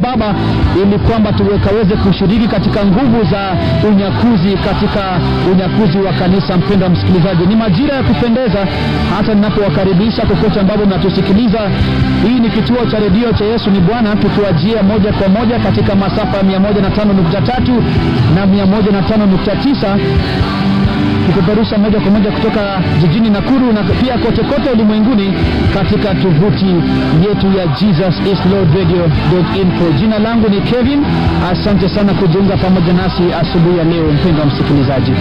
Baba, ili kwamba tukaweze kushiriki katika nguvu za unyakuzi, katika unyakuzi wa kanisa. Mpendwa msikilizaji, ni majira ya kupendeza hata ninapowakaribisha kokote ambapo mnatusikiliza. Hii ni kituo cha redio cha Yesu ni Bwana, tukiwajia moja kwa moja katika masafa ya 105.3 na 105.9 kupeperusha moja kwa moja kutoka jijini Nakuru na pia kote kote ulimwenguni katika tovuti yetu ya jesusislordradio.info. Jina langu ni Kevin. Asante sana kujiunga pamoja nasi asubuhi ya leo, mpendwa msikilizaji.